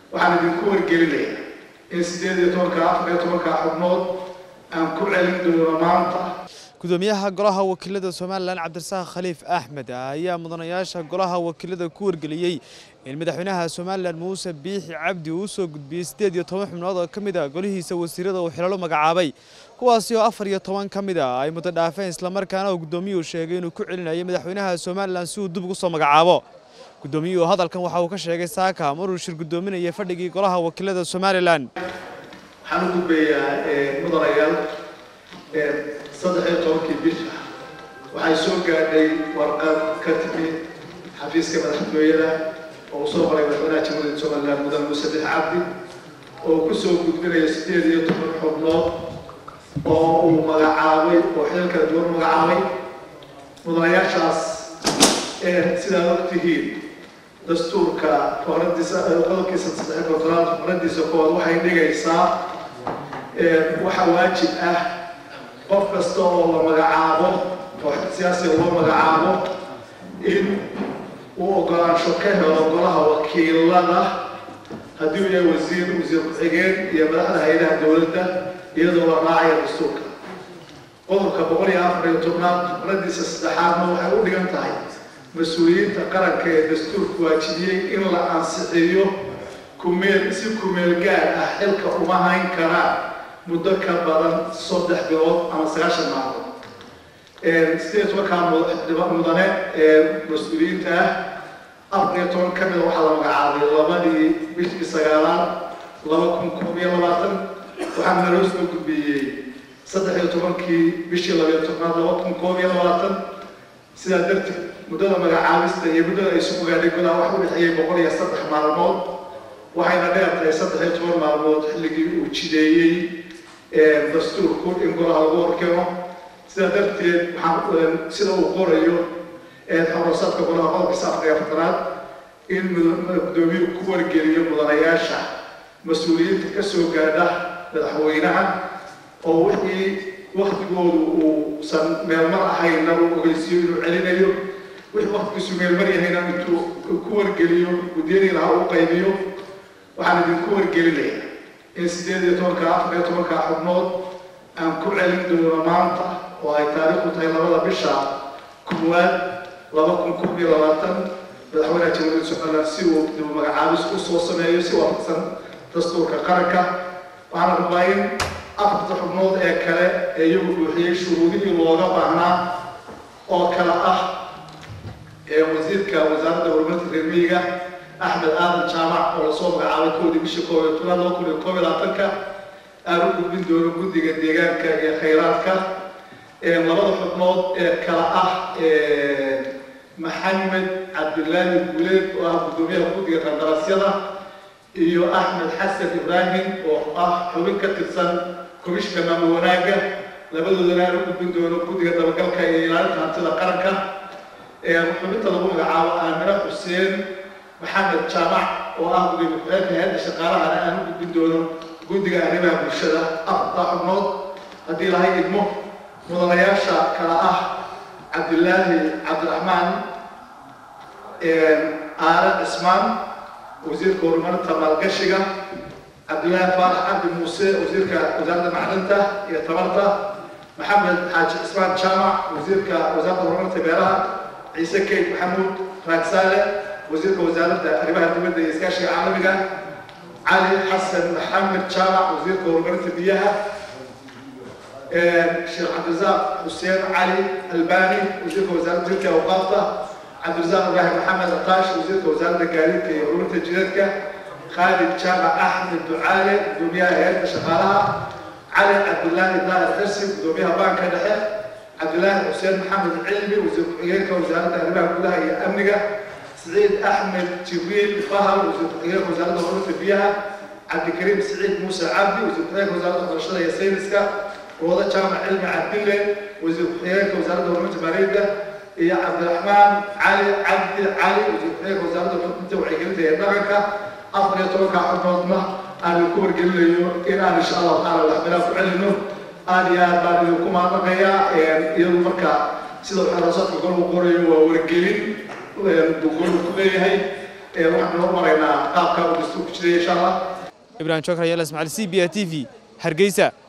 waxaan idinku wargelinaya in sideed iyo tobanka afar iyo tobanka xubnood aan ku celin doono maanta gudoomiyaha golaha wakiilada somalilan cabdirasaaq khaliif axmed ayaa mudanayaasha golaha wakiilada ku wargeliyey in madaxweynaha somalilan muuse biixi cabdi uu soo gudbiyey siddeed iyo toban xubnood oo ka mid a golihiisa wasiirada uu xilalo magacaabay kuwaasi oo afar iyo toban ka mid a ay muddo dhaafeen islamarkaana uu guddoomiyuhu sheegay inuu ku celinayay madaxweynaha somalilan si uu dib ugu soo magacaabo guddoomiyuhu hadalkan waxa uu ka sheegay saaka maruu shir guddoominayay fadhigii golaha wakiilada somalilan waxaan u gudbayaa mudanayaal saddex iyo tobankii bisha waxay soo gaadhay warqad ka timi xafiiska madaxtooyada oo uu soo maray madaxweynaha jamhuuriyadda somaliland mudan muuse bix cabdi oo ku soo gudbinaya siddeed iyo toban xubnood oo uu magacaabay oo xilal kala duwan magacaabay mudanayaashaas sidaad og tihiin dastuurka faqradiisa qodobkiisa saddex kontonaad faqradiisa koowaad waxay dhigaysaa waxa waajib ah qof kasta oo la magacaabo oo siyaasiga loo magacaabo in uu ogolaansho ka helo golaha wakiilada haddii uu yahay wasiir wasiir ku-xigeen iyo madaxda hay-adaha dowladda iyadoo la raacaya dastuurka qodobka boqol iyo afar iyo tobnaad faqradiisa saddexaadna waxay u dhigan tahay mas-uuliyiinta qaranka ee dastuurku waajibiyey in la ansixiyo kumeel si kumeel gaar ah xilka uma hayn karaan muddo ka badan saddex bilood ama sagaashan maalmood sideed tobankaa mudane ee mas-uuliyiinta ah afar iyo toban ka mida waxaa la magacaabay labadii bishii sagaalaad laba kun koob iyo labaatan waxaana loo soo gudbiyey saddex iyo tobankii bishii labayo tobnaad laba kun koob iyo labaatan sidaa darteed muddada magacaabista iyo muddada ay isugu gaadhay golaha waxa u dhexeeyey boqol iyo saddex maalmood waxayna dheer tahay saddex iyo toban maalmood xilligii uu jideeyey dastuurku in golaha lagu horkeeno sidaa darteed waxaan sida uu qorayo xorosaadka golaha qodobkiisa afar iyo afartanaad in guddoomiyuhu ku wargeliyo mudanayaasha mas-uuliyiinta ka soo gaadha madaxweynaha oo wixii waktigoodu uusan meelmar ahayna uu ogeysiiyo inuu celinayo wixii waktigiisu meelmar yahayna intuu ku wargeliyo guddiyadii lahaa uu qaybiyo waxaan idinku wargelinaya in siddeed iyo tobanka afar iyo tobanka xubnood aan ku celin doono maanta oo ay taariikhdu tahay labada bisha koowaad laba kun koob iyo labaatan madaxweynaha jamhuuriyadda somaliland si uu dib magacaabis u soo sameeyo si waafaqsan dastuurka qaranka waxaana rabaa in afarta xubnood ee kale ee iyagu buuxiyey shuruudihii looga baahnaa oo kale ah wasiirka wasaaradda horumarinta reer miyiga axmed aadan jaamac oo lasoo magacaabay kowdii bishii koob iyo tobnaad laba kun iyo koob iyo labaatanka aan u gudbin doono guddiga deegaanka iyo khayraadka labada xubnood ee kale ah maxamed cabdilaahi guuleed oo ah guddoomiyaha guddiga qandaraasyada iyo axmed xasan ibraahim oo ah xubin ka tirsan komishka maamul wanaagga labadoodana aan u gudbin doono guddiga dabagalka iyo ilaalinta hantida qaranka xubinta lagu magacaabo aamina xuseen maxamed jaamac oo ah gudoomiye ku-xigeenka hay-adda shaqaalahana aan u gudbin doono guddiga arrimaha bulshada afartaa xubnood haddii lahay idmo mudanayaasha kala ah cabdilaahi cabdiraxmaan aare cismaan wasiirka horumarinta maalgashiga cabdilaahi faarax cabdi muuse wasiirka wasaaradda macdinta iyo tamarta maxamed xaaji cismaan jaamac wasiirka wasaaradda horumarinta beeraha ciise keyd maxamuud raagsaale wasiirka wasaaradda arrimaha dibadda iyo iskaashiga caalamiga cali xasan maxamed jaamac wasiirka horumarinta biyaha sheekh cabdirasaaq xuseen cali albani wasiirka wasaaradda jirka awqaafta cabdirasaaq ibraahim maxamed ataash wasiirka wasaaradda gaadiidka iyo horumarinta jidadka khaalid jaamac axmed ducaale gudoomiyaha hay-adda shaqaalaha cali cabdilaahi daahir xirsi gudoomiyaha baanka dhexe cabdilaahi xuseen maxamed cilmi wasiir ku-xigeenka wasaaradda arrimaha gudaha iyo amniga سعيد أحمد جبريل فهر وزير الخارجية وزارة الأمور البيئة عبد الكريم سعيد موسى عبدي وزير الخارجية وزارة الرشدة ياسينسكا ووضع جامع علم عبد الله وزير الخارجية وزارة الأمور المالية يا عبد الرحمن علي عبد علي وزير الخارجية وزارة الأمور وعيقلتها يدركها أفضل يتوقع عظمة أن يكون قلنا إن إن شاء الله تعالى الأحباب فعلنا أن يا بارد لكم هذا غيا يوم مركا سيدو الحراسات كل قرية ورجلين بقول كلها waxaan noo maraynaa qaabka uu dastuurku jiray insha allah ibrahim jokar yaala ismaaciil c b a t v hargeysa